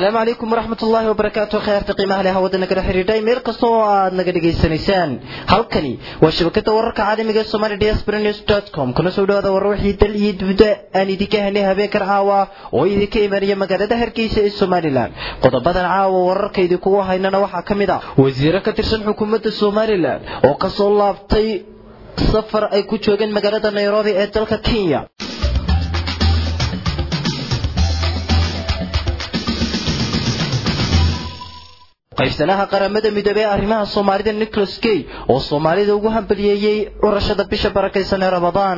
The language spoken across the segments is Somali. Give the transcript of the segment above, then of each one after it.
asalaamu calaykum waraxmat ullaahi wabarakaatu kheyrta qiimaha leh hawada nagala xidhiidhay meel kasta oo aad naga dhegaysanaysaan halkani waa shabakada wararka caalamiga ee somali diaspora news dot com kuna soo dhawaada warar wixii dal iyo dibda aan idinka helnay habeenkan caawa oo idinka imanaya magaalada hargeysa ee somalilan qodobadan caawa wararka idinkugu haynana waxaa ka mid ah wasiiro ka tirsan xukuumadda somalilan oo kasoo laabtay safar ay ku joogeen magaalada nairobi ee dalka kenya qaybsanaha qaramada midoobey ee arrimaha soomaalida nicholas gay oo soomaalida ugu hambaliyeeyey curashada bisha barakaysan ee ramadaan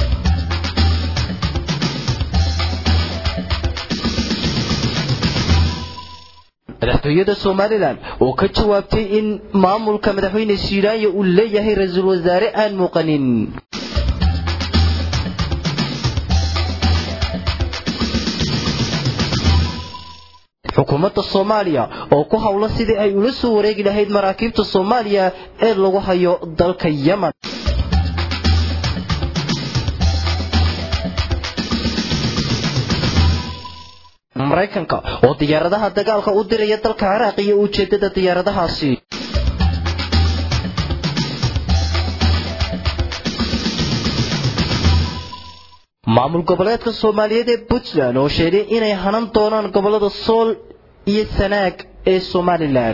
madaxtooyada somalilan oo ka jawaabtay in maamulka madaxweyne siidaayo uu leeyahay ra-iisul wasaare aan muuqanin xukuumadda soomaaliya oo ku howla sidii ay ula soo wareegi lahayd maraakiibta soomaaliya ee lagu hayo dalka yemen maraykanka oo diyaaradaha dagaalka u diraya dalka ciraaq iyo ujeedada diyaaradahaasi maamul goboleedka soomaaliyeed ee puntland oo sheegay inay hanan doonaan gobolada sool iyo sanaag ee somalilan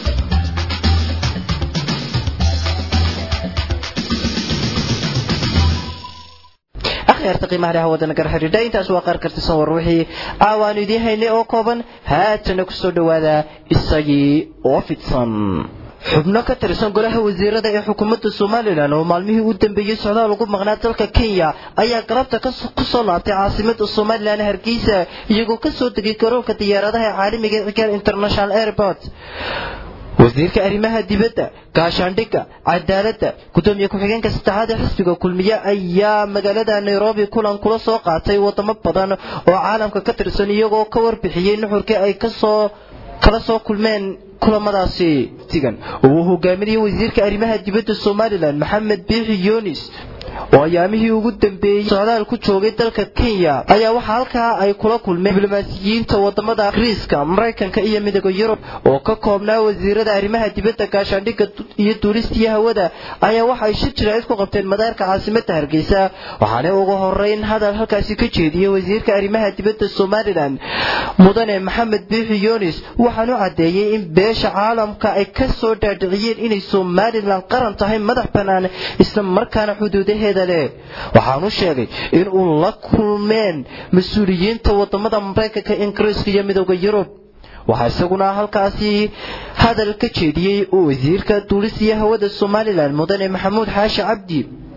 akhyaarta qiimaha leh hawada nagar xidhiidha intaas waa qaar kartisan war wixii caawaanu idiin haynay oo kooban haatana ku soo dhowaada isagii oo fidsan xubno ka tirsan golaha wasiirada ee xukuumadda somalilan oo maalmihii u dambeeyey socdaal ugu maqnaa dalka kenya ayaa galabta ku soo laabtay caasimada somalilan hargeysa iyagoo ka soo degay garoonka diyaaradaha ee caalamiga ee cigaal international airport wasiirka arrimaha dibadda gaashaandhigga cadaaladda gudoomiye ku-xigeenka saddexaad ee xisbiga kulmiye ayaa magaalada nairobi kulan kula soo qaatay wadamo badan oo caalamka ka tirsan iyagoo ka warbixiyey nuxurkii ay kasoo kala soo kulmeen kulamadaasi tigan oo uu hogaaminayay wasiirka arrimaha dibadda somalilan maxamed biixi yunis oo ayaamihii ugu dambeeyey socdaal ku joogay dalka kenya ayaa waxaa halkaa ay kula kulmeen diblomaasiyiinta wadamada ingiriiska maraykanka iyo midooda yurub oo ka koobnaa wasiirada arrimaha dibadda gaashaandhigga iyo duulistiyo hawada ayaa waxa ay shir jiraacid ku qabteen madaarka caasimada hargeysa waxaana ugu horeyn hadal halkaasi ka jeediyey wasiirka arrimaha dibadda somalilan mudane maxamed biixi yunis waxaanu caddeeyey in beesha caalamka ay ka soo dhaadhiciyeen inay somalilan qaran tahay madax bannaan isla markaana xuduudaheeda waxaanu sheegay in uu la kulmeen mas-uuliyiinta wadamada maraykanka ingiriiska iyo midooda yurub waxaa isaguna halkaasi hadal ka jeediyey oo wasiirka duulisiya hawada somalilan mudane maxamuud xaashi cabdi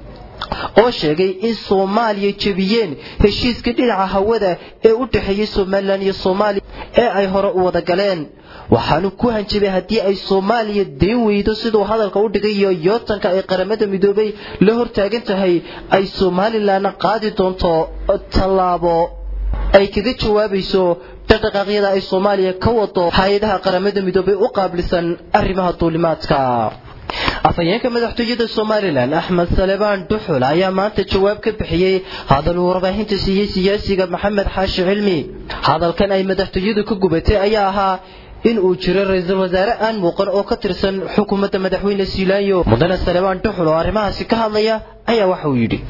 oo sheegay in soomaaliya jebiyeen heshiiska dhinaca hawada ee u dhexeeyey somalilan iyo soomaaliya ee ay hore u wada galeen waxaanu ku hanjabay haddii ay soomaaliya dayn weydo siduu hadalka u dhigay iyo yootanka ay qaramada midoobay la hortaagan tahay ay somalilanna qaadi doonto tallaabo ay kaga jawaabayso dhaqdhaqaaqyada ay soomaaliya ka wado hay-adaha qaramada midoobay u qaablisan arrimaha duulimaadka afhayeenka madaxtooyada somalilan axmed salebaan duxul ayaa maanta jawaab ka bixiyey hadal uu warbaahinta siiyey siyaasiga maxamed xaashi cilmi hadalkan ay madaxtooyadu ka gubatay ayaa ahaa in uu jiro ra-iisul wasaare aan muuqan oo ka tirsan xukuumadda madaxweyne siilaayo mudane salebaan duxul oo arrimahaasi ka hadlaya ayaa waxa uu yidhi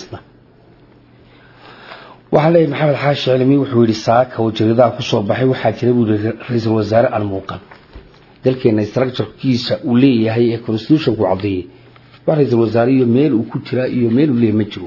waxaa leeyahy maxamed xaashi cilmi wuxuu yidhi saaka oo jaridaha kusoo baxay waxaa jira buu yihi ra-iisul wasaare aan muuqan dalkeena structurekiisa uu leeyahay ee constitutionku caddeeyey wax ra-iisul wasaare iyo meel uu ku jiraa iyo meel uu leeyahy ma jiro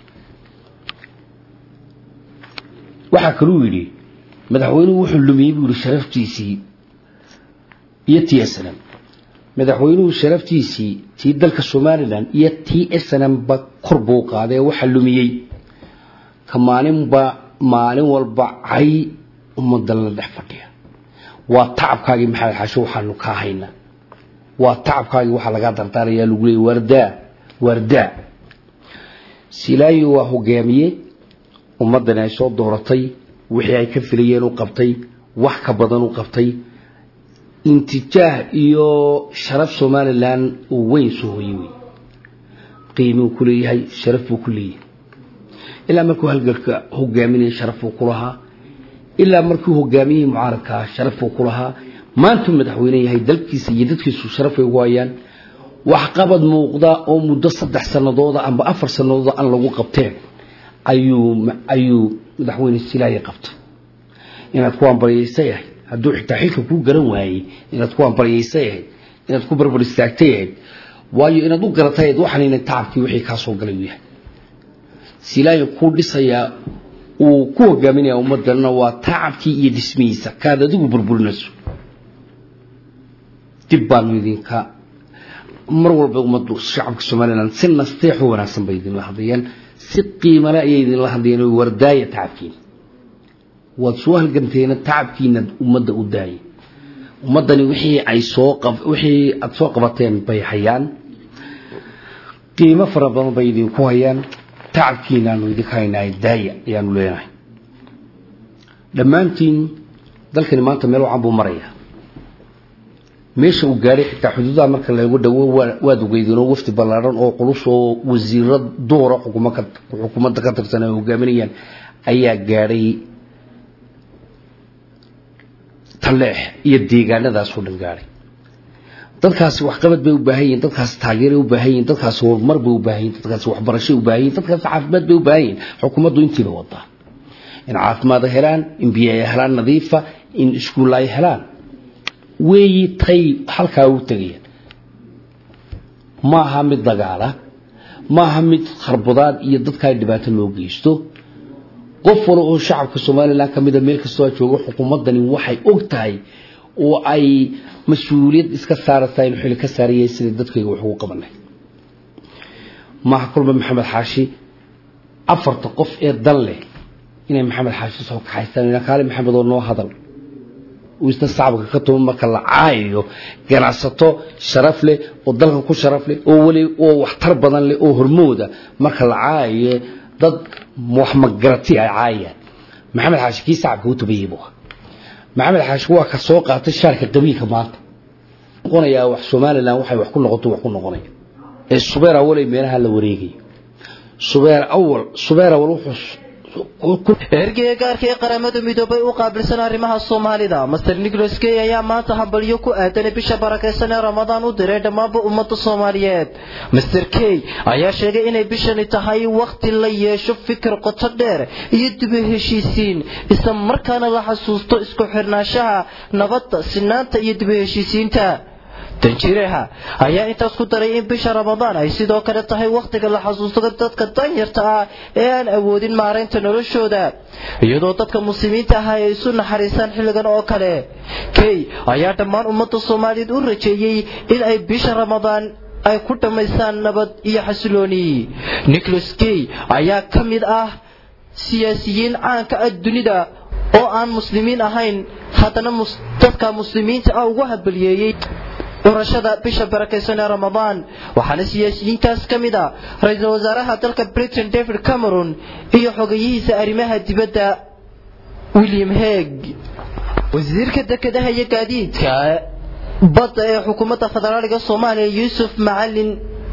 waxaa kaluu yidhi madaxweynuhu wuxuu lumiyey buu yihi sharaftiisii iyo tii snm madaxweynuhu sharaftiisii tii dalka somalilan iyo tii snm ba kor buu qaaday ee waxaa lumiyey ka maalinba maalin walba cay ummadda la dhex fadhiya waa tacabkaagii maxamed xaasho waxaanu kaa haynaa waa tacabkaagii waxaa lagaa dardaarayaa lagu leeyay wardaa wardaa silaayo waa hogaamiye ummaddani ay soo dooratay wixii ay ka filayeen u qabtay wax ka badan u qabtay intijaah iyo sharaf somalilan uu weyn soo hoyey wey qiimuu ku leeyahay sharaf buu ku leeyahay ilaa markuu halgalka hogaaminaya sharaf buu ku lahaa ilaa markuu hogaamiyihii mucaaradkaa sharaf buu ku lahaa maantuu madaxweyne yahay dalkiisa iyo dadkiisu sharafay ugu hayaan waxqabad muuqda oo muddo saddex sanadooda amba afar sanadooda aan lagu qabteen ayuu ayuu madaxweyne silaaye qabtay inaad ku ambaryaysa yahay hadduu xitaa xilka kuu garan waayey inaad ku ambaryaysa yahay inaad ku barbar istaagta yahay waayo inaad u garatayd waxaan inay tacabkii wixii kaa soo galay u yahay silaaye kuu dhisayaa uu ku hogaaminaya ummadana waa tacabkii iyo dhismihiisa kaad adigu burburinayso dib baanu idinka mar walba ummaddu shacabka somalilan si nasteexo wanaagsan bay idinla hadlayaan si qiimale ayay idinla hadlayaan oo wardaaya tacabkiina waad soo halganteena tacabkiina ummadda u daaya ummaddani wixii ay soo wixii aada soo qabateen bay hayaan qiimo fara badan bay idinku hayaan tacabkiinaanu idinka haynahay daaya ayaanu leenahay dhammaantiin dalkani maanta meel wacan buu marayaa meesha uu gaadhay xitaa xuduudaha marka lagu dhawo waad ogeydeenoo wafdi ballaaran oo culus oo wasiiro duura xukuumadda ka tirsan ay hogaaminayaan ayaa gaadhay talleex iyo deegaanadaasoo dhan gaadhay dadkaasi waxqabad bay u baahan yihin dadkaasi taageeray u baahan yihin dadkaasi horumar bay u baahan yihin dadkaasi waxbarashay u baahan yihin dadkaasi caafimaad bay u baahan yihin xukuumaddu intiiba wadaa in caafimaad ay helaan in biyo ay helaan nadiifa in iskuulla ay helaan weeyi tay halkaa u tegayaan ma aha mid dagaala ma aha mid kharbadaad iyo dadkaa dhibaato loo geysto qof wala oo shacabka somalilan ka mida meel kastoo a joogo xukuumaddani waxay og tahay oo ay mas-uuliyad iska saaraysaa inuu xili ka saarayay sidai dadkayga wax ugu qabanay maaha kulba maxamed xaashi afarta qof ee dan leh inay maxamed xaashi soo kaxaystaan kaali maxamed oo noo hadal isna sacabka ka tuman marka la caayayo ganacsato sharaf leh oo dalka ku sharaf leh oo weli oo waxtar badan leh oo hormooda marka la caayayo dad wax magarati ay caayayaan maxamed xaashi kii sacabka u tabayey buu maxamed xaashi waa ka soo qaatay shaarka qabiilka maanta noqonayaa wax somalilan waxay wax ku noqoto wax ku noqonaya ee subeer awalay meelaha la wareegayo subeer awal subeer awal wuxuu ergeyga gaarka ee qaramada midoobay u qaabilsan arrimaha soomaalida master nicholas key ayaa maanta hambalyo ku aadanay bisha barakaysan ee ramadaan u diray dhammaanba ummadda soomaaliyeed master key ayaa sheegay inay bishani tahay wakhti la yeesho fikir qoto dheer iyo dibu heshiisiin isla markaana la xasuusto isku xirnaanshaha nabadda sinaanta iyo dibu heshiisiinta danjireha ayaa intaas ku daray in bisha ramadaan ay sidoo kale tahay wakhtiga la xasuusto dadka danyarta ah ee aan awoodin maaraynta noloshooda iyadoo dadka muslimiinta ah ay isu naxariisaan xilligan oo kale key ayaa dhammaan ummadda soomaaliyeed u rajeeyey in ay bisha ramadaan ay ku dhammaystaan nabad iyo xasilooni nicholas key ayaa ka mid ah siyaasiyiin caanka ah dunida oo aan muslimiin ahayn haddana dadka muslimiinta ah ugu habaliyeeyey urashada bisha barakaysan ee ramadaan waxaana siyaasiyiintaas ka mid a ra-iisul wasaaraha dalka britain david cameron iyo xogayihiisa arrimaha dibadda william heg wasiirka dekedaha iyo gaadiidka badda ee xukuumadda federaaliga soomaaliya yuusuf macalin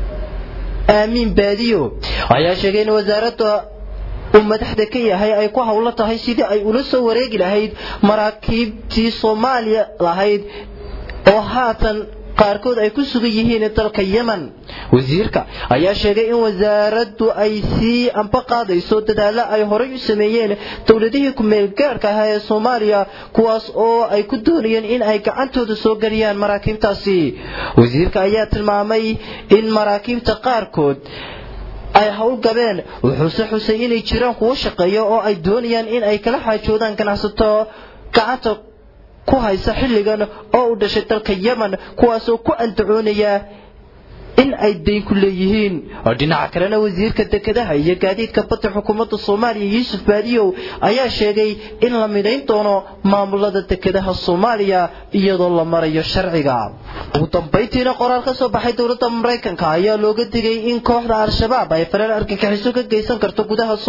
aamiin baadiyo ayaa sheegay in wasaaradda uu madaxda ka yahay ay ku howlo tahay sidii ay ula soo wareegi lahayd maraakiibtii soomaaliya lahayd oo haatan qaarkood ay ku sugan yihiin dalka yemen wasiirka ayaa sheegay in wasaaraddu ay sii amba qaadayso dadaalo ay horay u sameeyeen dowladihii ku-meelgaarhka ahaa ee soomaaliya kuwaas oo ay ku doonayeen in ay gacantooda soo geliyaan maraakiibtaasi wasiirka ayaa tilmaamay in maraakiibta qaarkood ay howlgabeen wuxuuse xusay inay jiraan kuwo shaqeeya oo ay doonayaan in ay kala xaajoodaan ganacsato gacanta ku haysa xilligan oo u dhashay dalka yemen kuwaasoo ku andacoonaya in ay dayn ku leeyihiin dhinaca kalena wasiirka dekedaha iyo gaadiidka badda xukuumadda soomaaliya yuusuf baadiyow ayaa sheegay in la midhayn doono maamulada dekedaha soomaaliya iyadoo la marayo sharciga ugu dambayntiina qoraal ka soo baxay dowladda maraykanka ayaa looga digay in kooxda al-shabaab ay fareen argagixiso ka geysan karto gudaha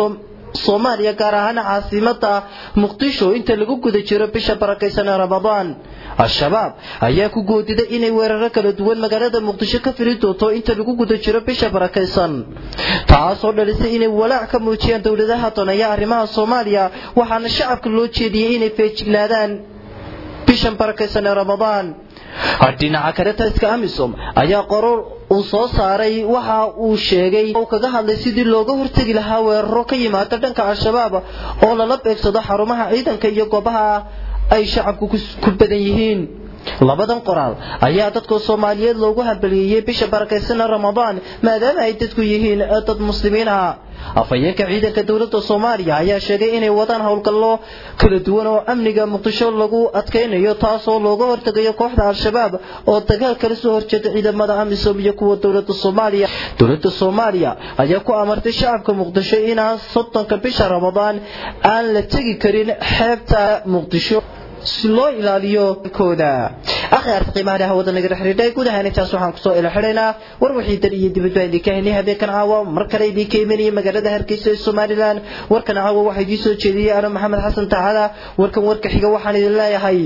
soomaaliya gaar ahaan caasimada muqdisho inta lagu guda jiro bisha barakaysan ee ramadaan al-shabaab ayaa ku goodiday inay weeraro kala duwan magaalada muqdisho ka fili doonto inta lagu guda jiro bisha barakaysan taasoo dhalisay inay walaac ka muujiyaan dowladaha doonaya arrimaha soomaaliya waxaana shacabka loo jeediyey inay feejignaadaan bishan barakaysan ee ramadaan dhinaca kale taliska amisom ayaa qoror uu soo saaray waxa uu sheegay uu kaga hadlay sidii looga hortegi lahaa weeraro ka yimaada dhanka al-shabaab oo lala beegsado xarumaha ciidanka iyo goobaha ay shacabku ku badan yihiin labadan qoraal ayaa dadka soomaaliyeed loogu hambaliyeeyey bisha barakaysan ramadaan maadaama ay dadku yihiin dad muslimiin ah afhayeenka ciidanka dowladda soomaaliya ayaa sheegay inay wadaan howlgallo kala duwan oo amniga muqdisho lagu adkaynayo taasoo looga hortegayo kooxda al-shabaab oo dagaal kala soo horjeeda ciidamada amisom iyo kuwa dowlada soomaaliya dowlada soomaaliya ayaa ku amartay shacabka muqdisho inaan soddonka bisha ramadaan aan la tegi karin xeebta muqdisho si loo ilaaliyo kooda akhyaarta qiimaha leh hawada naga xidhiidhay guud ahaan intaas waxaan kusoo ila xidhaynaa war wixii dan iyo dibadba idinka haynay habeenkan caawa mar kale idinka imanaya magaalada hargeysa ee somalilan warkan caawa waxaa idiin soo jeediyey ano maxamed xasan tacaala warkan warka xiga waxaan idin leeyahay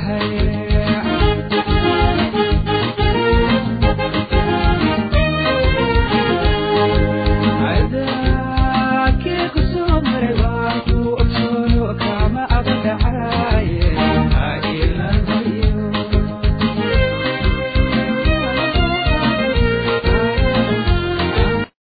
yahay